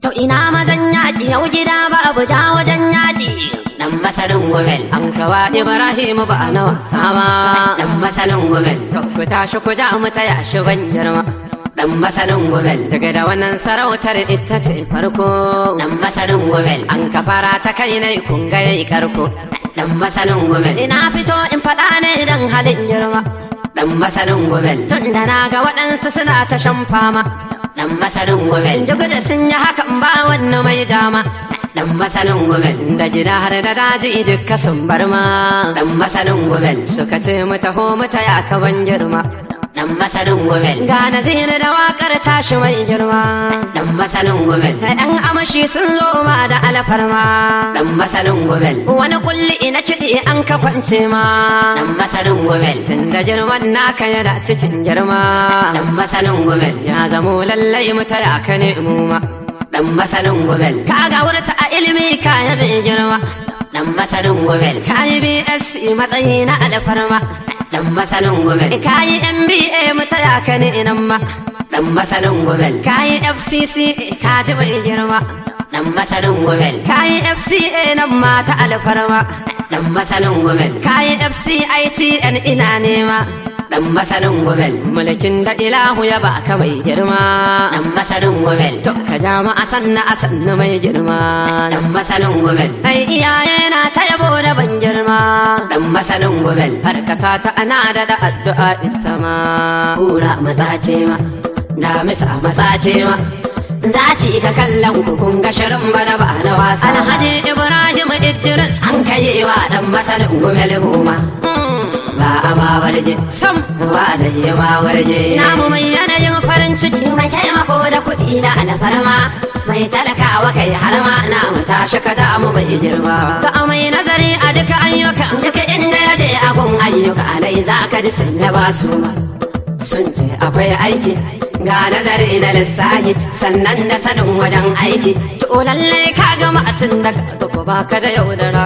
To ina mazan yaƙi yau gida babu ja wajen yaƙi. Dan masanin gumel an kawa Ibrahim ba na wasa ba. Dan masanin gumel to ku tashi ku ja mu taya shi ban girma. Dan masanin gumel daga da wannan sarautar ita ce farko. Dan masanin gumel an kafara ta kai ne kun ga yayi karko. Dan masanin gumel ina fito in faɗa ne dan halin girma. Dan masanin gumel tun da na ga waɗansu suna ta shan fama. Dan masanin gumel duk da sun yi hakan ba wani mai jama. Dan masanin gumel da gida har da daji duka sun bar ma. Dan masanin gumel suka ce mu taho mu taya ka ban girma. Dan masanin gumel ga naziri da wakar tashi mai girma. Dan masanin gumel da ɗan amashi sun zo ma da alfarma. Dan masanin gumel wani kulli ina kiɗi an ka kwance ma. Dan masanin gumel tun da girman naka yana cikin girma. Dan masanin gumel ya zamo lallai mu taya ka ne mu ma. Dan masanin gumel ka ga wurta a ilimi ka ya mai girma. Dan masanin gumel ka yi BSc matsayi na alfarma. Dan masanin gumel ka yi MBA mu taya ka ne nan ma. Dan masanin gumel ka yi FCC ka ji mai girma. Dan masanin gumel ka yi FCA nan ma ta alfarma. Dan masanin gumel ka yi FCITN ina nema. Dan masanin gumel mulkin da ilahu ya baka mai girma. Dan masanin gumel to ka jama a sanna a sanna mai girma. Dan masanin gumel ai iyaye na ta yabo da ban girma. Dan masanin gumel har kasa ta ana da da addu'a ita ma. Kura maza ce ma. Damisa maza ce ma. Zaci ka kallon ku kun ga shirin bana ba na wasa. Alhaji Ibrahim Idris an kai wa dan masanin gumel mu ba a ma warje sam ba zai yi ma warje namu mai yanayin farin ciki mai taimako da kuɗi na alfarma mai talakawa kai har ma na mu tashi ka ta mu bai girma ga mai nazari a duka ayyuka duka inda ya je a gun ayyuka alai za ka ji sun yaba su sun ce akwai aiki ga nazari na lissahi sannan da sanin wajen aiki to lallai ka gama tun da ka baka da yaudara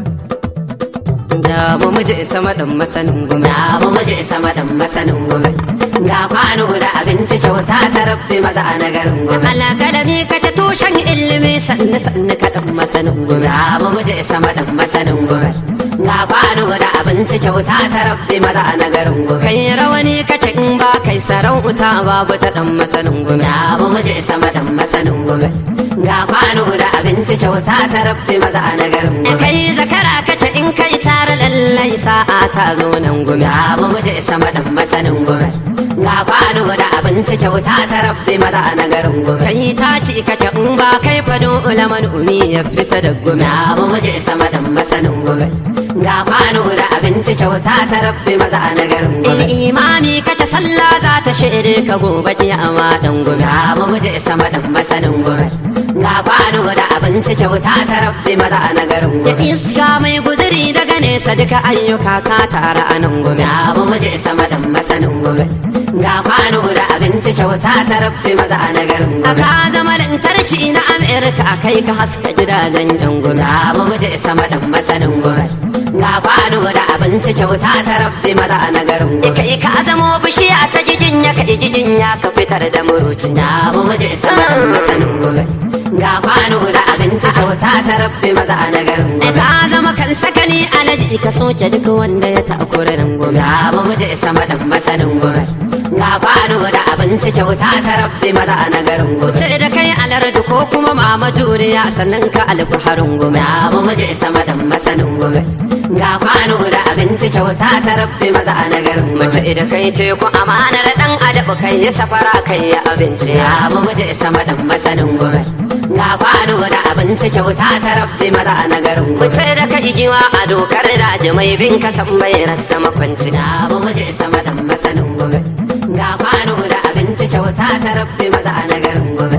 da mu muje sama dan masanin gumi da mu muje sama dan masanin gumi ga kwano da abinci kyauta ta rabbi maza na garin gumi alƙalami ka ta tushen ilimi sannu sannu ka dan masanin gumi da mu muje sama dan masanin gumi ga kwano da abinci kyauta ta rabbi maza na garin gumi kai rawani kace in ba kai sarauta babu ta dan masanin gumi da mu muje sama dan masanin gumi ga kwano da abinci kyauta ta rabbi maza na garin gumi kai zakara kace in kai tare lallai sa'a ta zo nan gumi abu muje sama dan masanin gumi ga kwano da abinci kyauta ta rabbi maza na garin gumi kai ta ci kake in ba kai fado ulaman umi ya fita da gumi abu muje sama dan masanin gumi ga kwano da abinci kyauta ta rabbi maza na garin gumi imami kace sallah za ta shaide ka gobe kiyama dan gumi abu muje sama dan masanin gumi ga kwano da abinci kyauta ta rabbi maza na garin gumi iska mai guzuri daga nesa duka ayyuka ka tara a nan gome abu muje sama dan masanin gome ga kwano da abinci kyauta ta rabbi maza a nagarin gome ka zama lantarki na amerika kai ka haska gidajen yan gome abu muje sama dan masanin gome ga kwano da abinci kyauta ta rabbi maza a nagarin gome kai ka zamo bishiya ta jijin ya kai jijin ya ka fitar da muruci abu muje sama dan masanin gome ga kwano da abinci kyauta ta rabbi maza a nagarin gome ka zama kan sakali alaji ka soke duk wanda ya takura nan gome abu muje sama dan masanin gome ga kwano da abinci kyauta ta rabbi maza a nagarin gome ce da kai alardu ko kuma mama juriya sannan ka alfaharin gome abu muje sama dan masanin gome ga kwano da abinci kyauta ta rabbi maza a nagarin gome ce da kai teku amanar dan adabu kai ya safara kai ya abinci abu muje sama dan masanin gome ga kwano da abinci kyauta ta rabbi maza a nagarin gome ce da kai giwa a dokar daji mai bin kasan bai rasa makwanci abu muje sama dan masanin gome ga kwano da abinci kyauta ta rabbi maza a nagarin gome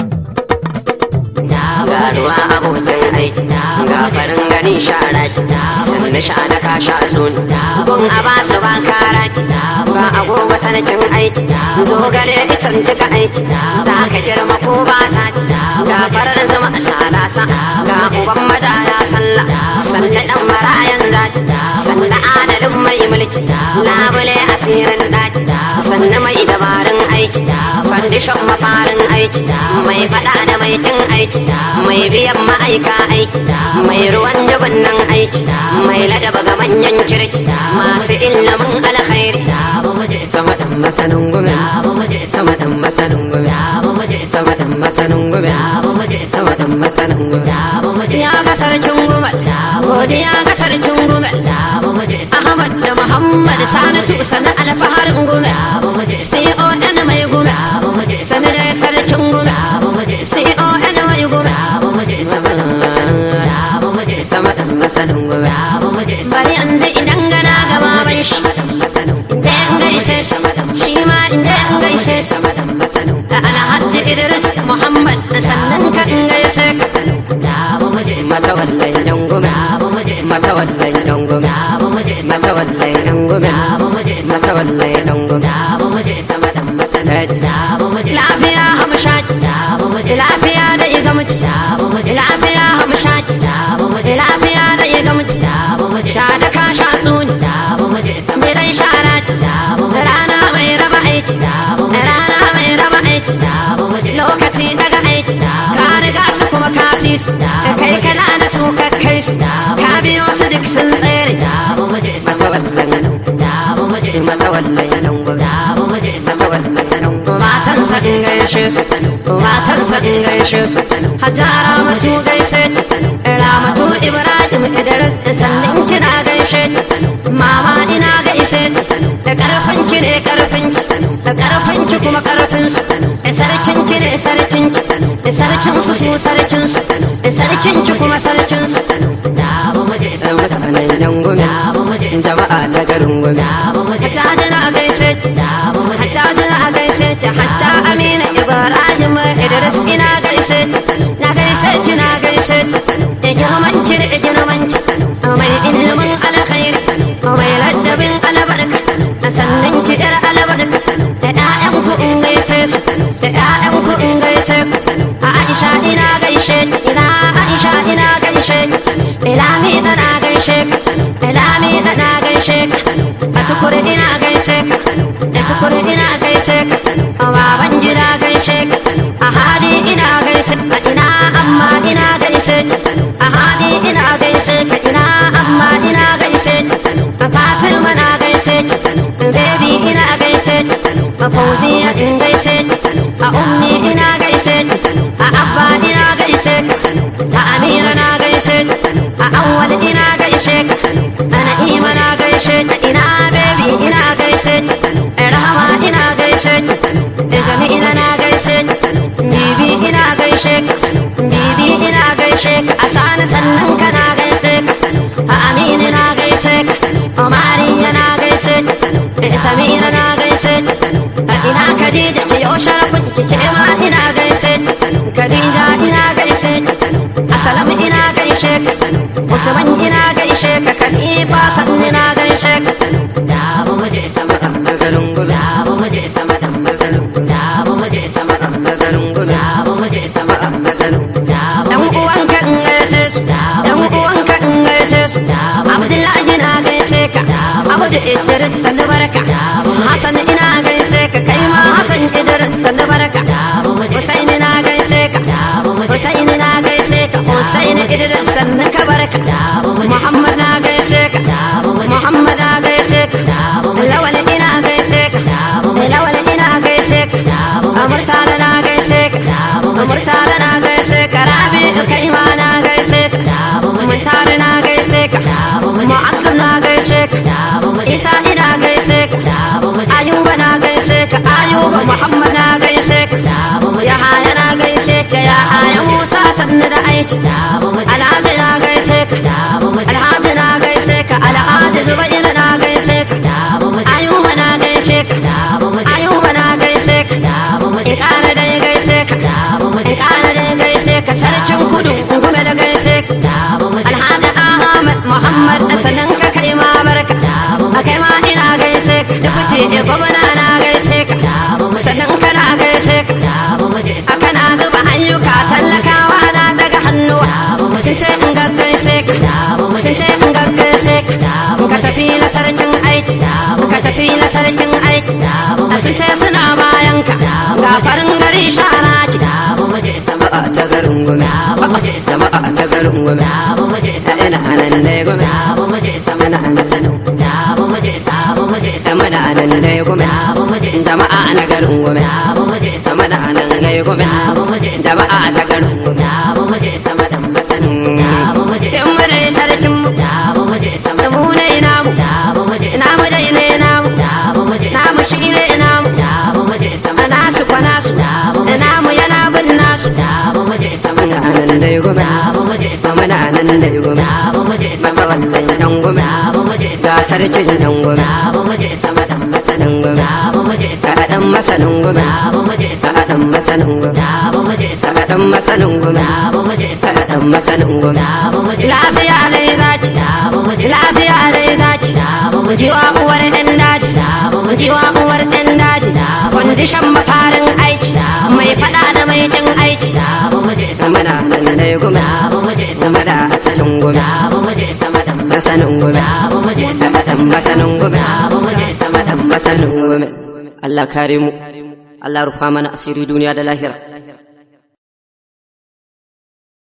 ga ruwa abokin aiki ga farin gani shara ki sannu shana ka sha sunu gun a ba su ba kara ki ga agogo sanakin aiki zo gare itan jika aiki za ka girma ko ba ta ki ga farar zama a shala sa ga uban maza ya sallah sannan dan marayan za zaki sannan adalin mai mulki labule asirin daki sannan mai dabarun aiki kwandishon mafarin aiki mai fada da mai kin aiki mai biyan ma'aika aiki mai ruwan dubin nan aiki mai ladaba ga manyan kirki masu ilimin alkhairi sama dan masanin gumi sama dan masanin gumi sama dan masanin gumi sama dan masanin gumi ya ga sarkin gumal godiya ga sarkin gumal ahmad da muhammad sanatu sana alfaharin gumal con mai gumal sana da sarkin gumal con mai gumal sama dan masanin gumal bari an zai idan gana gaba ban shi da yan gaishe shi ma in je in gaishe da alhaji idris muhammad sannan ka in gaishe ka matawallan jangume matawallan jangume matawallan jangume matawallan jangume lafiya hamshaki lafiya da igamci lafiya hamshaki lafiya da igamci sha da ka sha tsuni gidan shara ci rana mai raba aiki rana mai raba aiki lokaci daga aiki ka riga su kuma ka fi su ka kai kana da su ka kai su ka biyo su duk sun tsere matan sa in gaishe su matan sa in gaishe su hajjara matu gaishe ta ramatu ibrahim idris sannan kina gaishe ta mama ina gaishe ta da karfin ki ne karfin ki da karfin ki kuma karfin su sarkin ki ne sarkin ki sarkin su su sarkin su sarkin ki kuma sarkin su mutanen yangume jama'a ta garin gume hatta jina gaishe hatta jina gaishe hatta amina ibrahim idris ina gaishe na gaishe ki na gaishe da girman ki da girman ki mai ilimin alkhairi mai ladabin albarka sannan ki yar albarka da ƴaƴan ku in gaishe su da ƴaƴan ku in gaishe ku aisha ina gaishe ina aisha ina gaishe ilami da na gaishe ka ilami da na gaishe ka a tukuri ina gaishe ka a tukuri ina gaishe ka a baban gida gaishe ka a hadi ina gaishe ka ina amma ina gaishe ka a hadi ina gaishe ka ina amma ina gaishe ka a fatima na gaishe ka baby ina gaishe ka a fauziya in gaishe ka a ummi ina gaishe ka a abba ina gaishe ka a amira na gaishe ka a awwal ina gaishe ka ana ima na gaishe ka ina baby ina gaishe ka rahama ina gaishe ka jami'ina na gaishe ka bibi ina gaishe ka bibi ina gaishe ka a sani sannan ka na gaishe ka a amini na gaishe ka a mariya na gaishe ka a samira na gaishe ka a ina kadija ce yau sharafin ki ce ma ina gaishe ka kadija ina gaishe ka a salam ina gaishe ka usman ina gaishe ka kalifa sanni na gaishe ka da ba mu je sama dan mazarin gudu da ba mu je sama dan mazarin gudu da ba mu je sama dan mazarin gudu da ba mu je sama dan mazarin gudu dan uwanka in gaishe su dan uwanka in gaishe su abdullahi na gaishe ka abu da idris sanu barka hasan ina gaishe ka kai ma hasan idris sanu barka husaini na gaishe ka husaini na gaishe ka husaini idris sanu ka barka muhammad na gaishe ka muhammad na gaishe ka lawal ina gaishe ka lawal ina gaishe ka amurtala na gaishe ka amurtala na gaishe ka rabi kai ma na gaishe ka muntari na gaishe ka mu'azzam na gaishe ka isa ina gaishe ka ayuba na gaishe ka ayuba muhammad na gaishe ka yahaya na gaishe ka yahaya musa sannu da aiki alhaji na gaishe ka alhaji na gaishe ka alhaji zubairu na gaishe ka ayuba na gaishe ka ayuba na gaishe ka in ƙara da gaishe ka in ƙara da gaishe ka sarkin kudu gume da gaishe ka alhaji ahmad muhammad sanan ka kai ma barka a kai ma ina gaishe ka dukuti gwamna na gaishe ka sannan kana gaishe ka a kana zuba ayyuka tallakawa na daga hannuwa sun ce in gaggaishe ka sun ce in gaggaishe ka sarkin aiki sun ce suna bayan ka ga farin gari shara ki jama'a ta garin gumi jama'a ta garin gumi sa ina anan ne gumi mana ana sanin sama da anan ne gumi jama'a na garin gumi sama da anan ne gumi jama'a ta garin gumi sama da masanin in mu dai sarkin mu mu ne namu namu dai ne namu namu shi ne namu nasu kwa nasu namu yana bin nasu sama da anan dai gumi sama da anan dai gumi maka wallan dan gumi ga sarkin dan gumi sama dan masanin gumi sa dan masanin gumi sa dan masanin gumi sa dan masanin gumi sa dan masanin gumi lafiya dai zaci lafiya dai zaci jiwa uwar ɗan daji jiwa uwar ɗan daji kwandishan mafarin aiki mai faɗa da mai ɗin aiki sama da nan dai gumi sama da asalin gumi sama da masanin gumi sama da masanin gumi sama da masanin gumi Allah kare mu Allah rufa mana asiri duniya da lahira